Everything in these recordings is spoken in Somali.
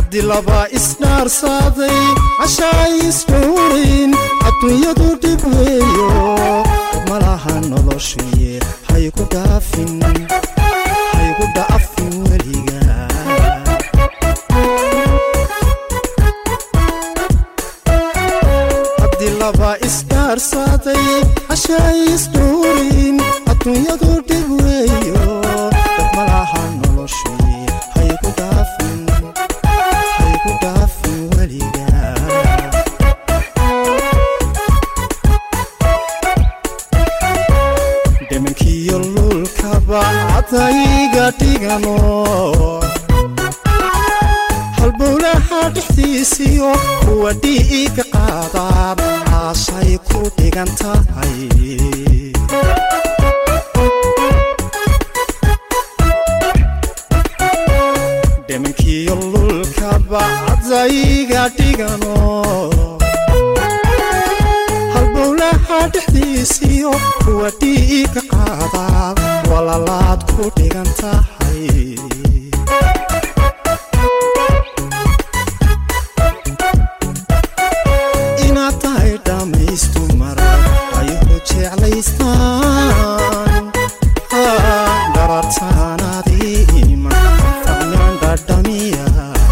haddii laba isdhaarsaaday cashaay isdhowrayn adduunyadu dhib weeyo malaha noloshuye haygu dhaafin haygu dhaafin weliga haddii laba isdhaarsaaday cashaay isdhowrayn adduunyadu dhib weeyo malaha noloshuye haygu dhaafin haygu dhaafin weliga dhimankiyo lulkaba cadayga dhigano halbowlaha dhexdiisiyo kuwa dhiiga qaadaan caashay ku dhigan tahay dhimankiyo lulkaba cadayga dhigano halbowlaha dhexdiisiyo kuwa dhiiga qaadaan walalaad ku dhigan tahay inaad tahay dhammaystu mar ayuhu jeclaystaan dharartaanaadii iman facnaan dhadhamiya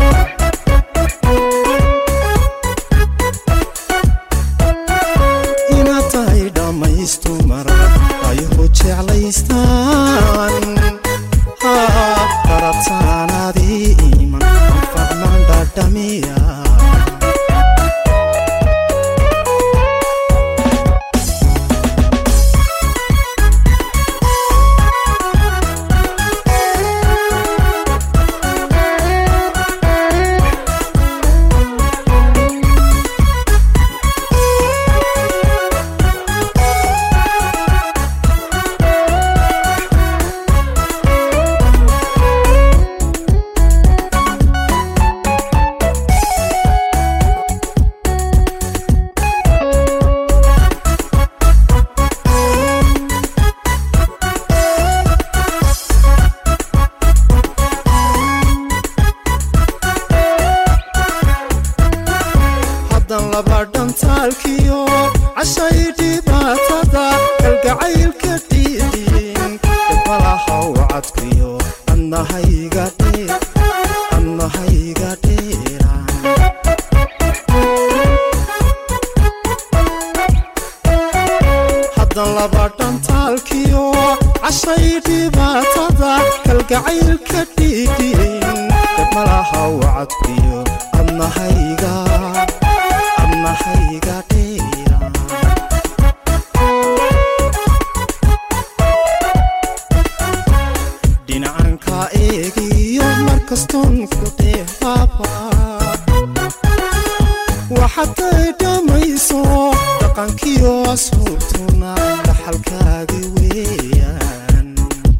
inaad tahay dhammaystu mar ayuhu jeclaystaan dharartaanaadii iman facnaan dhadhamiya haddan laba dhantaalkiyo cashay dhibaatada kalgacaylka dhiidhin dhibalaha wacadkiyo adnahayga dheer adnahayga dheeraan haddan laba dhantaalkiyo cashay dhibaatada kalgacaylka dhiidhin dhibalaha wacadkiyo adnahayga adnahayga dheeraan dhinacanka eegiyo markastoon ku dheefaaba waxaday dhammayso dhaqankiyo ashuubtuna dhaxalkaagi weeyaan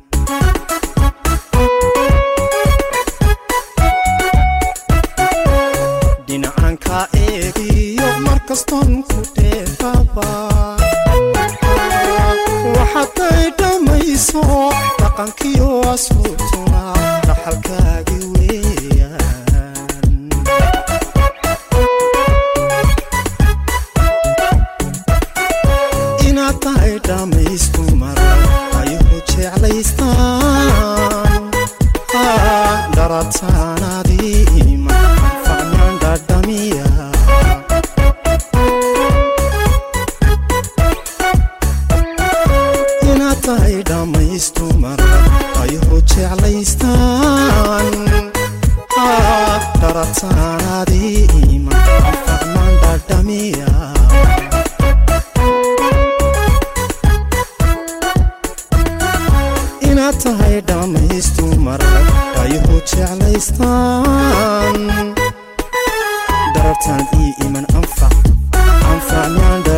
dhinacanka eegiyo markastoon ku dheefaba waxaday dhammayso dhaqankiyo ashuubtuna dhaxalkaagi weeyaan inaad tahay dhammaystu mar ayuhu jeclaystaan dharataanaadii iman facnaan dhadhamiya inaad tahay dhammaystu mar ayuhu jeclaystaan dharataanaadii iman facnaan dhadhamiya inaad tahay dhammaystu mar ayuhu jeclaystaan darartaan ii iman anfac anfacnaan